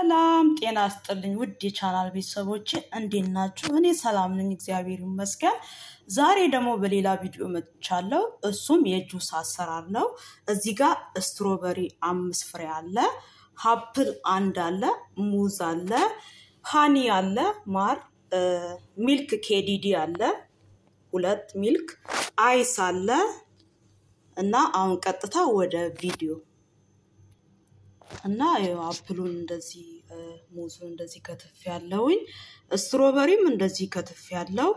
ሰላም ጤና ስጥልኝ ውድ የቻናል ቤተሰቦች እንዴት ናችሁ? እኔ ሰላም ነኝ፣ እግዚአብሔር ይመስገን። ዛሬ ደግሞ በሌላ ቪዲዮ መጥቻለሁ። እሱም የጁስ አሰራር ነው። እዚህ ጋር ስትሮበሪ አምስት ፍሬ አለ፣ ሀፕል አንድ አለ፣ ሙዝ አለ፣ ሃኒ አለ፣ ማር፣ ሚልክ ኬዲዲ አለ፣ ሁለት ሚልክ አይስ አለ እና አሁን ቀጥታ ወደ ቪዲዮ እና አፕሉን እንደዚህ ሙዙን እንደዚህ ከትፍ ያለውኝ ስትሮበሪም እንደዚህ ከትፍ ያለው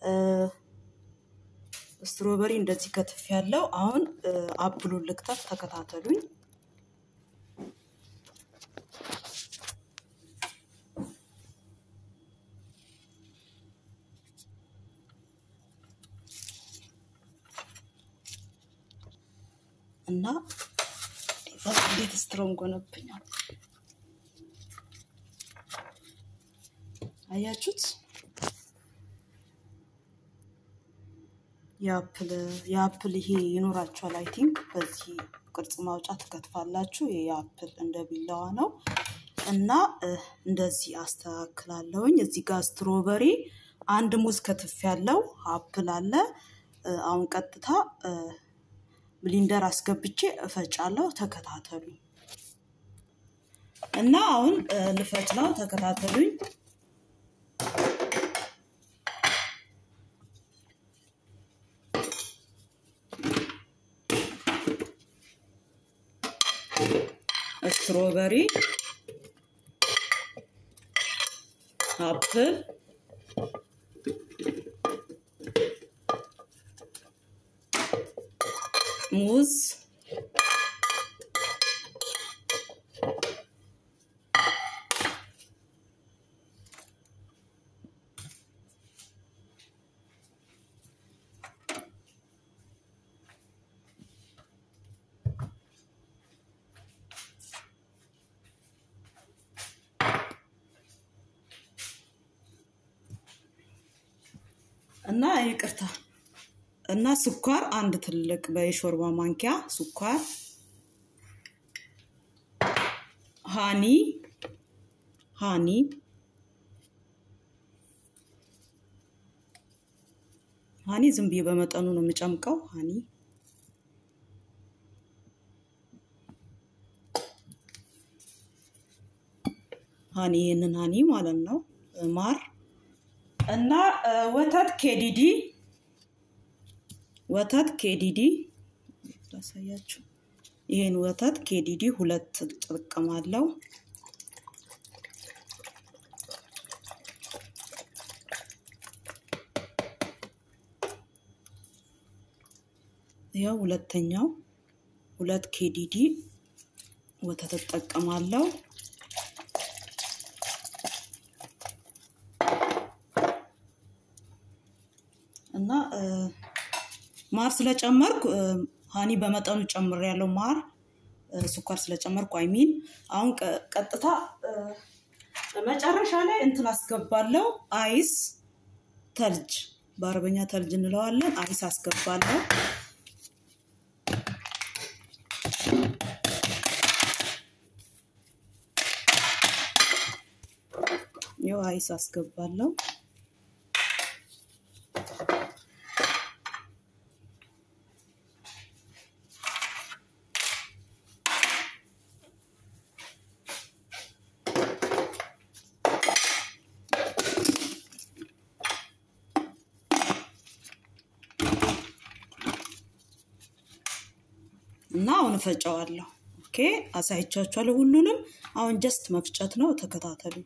ስትሮበሪ እንደዚህ ከትፍ ያለው። አሁን አፕሉን ልክተፍ፣ ተከታተሉኝ። እና እንዴት ስትሮንግ ሆነብኛል አያችሁት? የአፕል የአፕል ይሄ ይኖራችኋል። አይ ቲንክ በዚህ ቅርጽ ማውጫ ትከትፋላችሁ። ይሄ የአፕል እንደ ቢላዋ ነው እና እንደዚህ አስተካክላለሁኝ። እዚህ ጋር ስትሮበሪ አንድ ሙዝ ከትፍ ያለው አፕል አለ። አሁን ቀጥታ ብሊንደር አስገብቼ እፈጫለሁ። ተከታተሉኝ እና አሁን ልፈጭ ነው። ተከታተሉኝ። ስትሮበሪ፣ አፕል ሙዝ እና ይቅርታ እና ስኳር አንድ ትልቅ በሾርባ ማንኪያ ስኳር፣ ሃኒ ሃኒ ሃኒ ዝም ብዬ በመጠኑ ነው የምጨምቀው። ሃኒ ሃኒ ይህንን ሃኒ ማለት ነው። ማር እና ወተት ኬዲዲ ወተት ኬዲዲ ላሳያችሁ። ይሄን ወተት ኬዲዲ ሁለት እጠቀማለሁ። ያው ሁለተኛው ሁለት ኬዲዲ ወተት እጠቀማለሁ። እና ማር ስለጨመርኩ ሃኒ በመጠኑ ጨምር ያለው ማር ስኳር ስለጨመርኩ አይሚን አሁን ቀጥታ መጨረሻ ላይ እንትን አስገባለሁ። አይስ ተልጅ በአረበኛ ተልጅ እንለዋለን። አይስ አስገባለሁ። ይኸው አይስ አስገባለሁ። እና አሁን እፈጨዋለሁ። ኦኬ አሳይቻችኋለሁ ሁሉንም። አሁን ጀስት መፍጨት ነው። ተከታተሉ።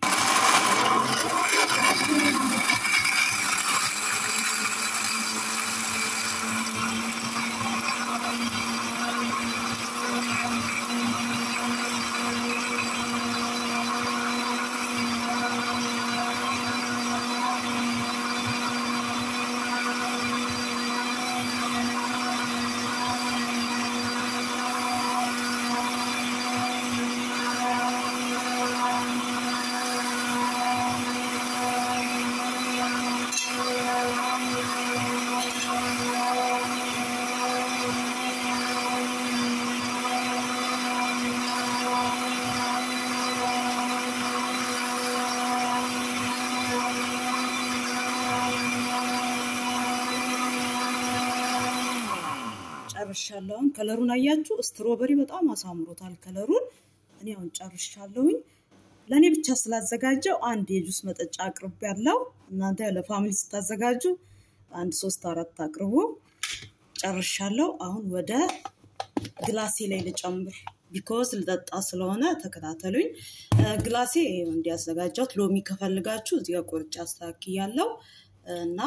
ጨርሻለሁ። አሁን ከለሩን አያችሁ፣ ስትሮበሪ በጣም አሳምሮታል ከለሩን። እኔ አሁን ጨርሻለሁኝ። ለእኔ ብቻ ስላዘጋጀው አንድ የጁስ መጠጫ አቅርብ ያለው እናንተ ለፋሚሊ ስታዘጋጁ አንድ ሶስት አራት አቅርቡ። ጨርሻለሁ። አሁን ወደ ግላሴ ላይ ልጨምር ቢኮዝ ልጠጣ ስለሆነ ተከታተሉኝ። ግላሴ እንዲያዘጋጀሁት ሎሚ ከፈልጋችሁ እዚህ ጋር ቆርጬ አስተካክያለሁ እና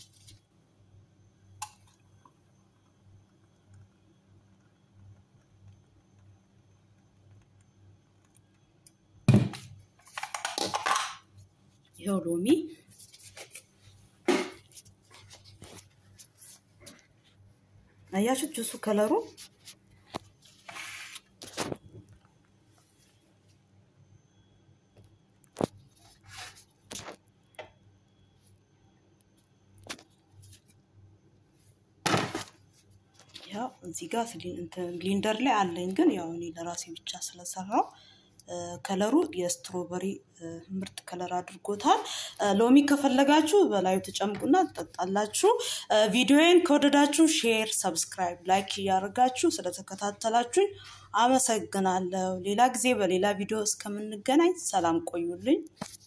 ይኸው ሎሚ አያችሁት ጁሱ ከለሩ ያው እዚህ ጋር ብሊንደር ላይ አለኝ፣ ግን ያው እኔ ለራሴ ብቻ ስለሰራው ከለሩ የስትሮበሪ ምርጥ ከለር አድርጎታል። ሎሚ ከፈለጋችሁ በላዩ ተጨምቁና ትጠጣላችሁ። ቪዲዮዬን ከወደዳችሁ ሼር፣ ሰብስክራይብ፣ ላይክ እያደረጋችሁ ስለተከታተላችሁኝ አመሰግናለሁ። ሌላ ጊዜ በሌላ ቪዲዮ እስከምንገናኝ ሰላም ቆዩልኝ።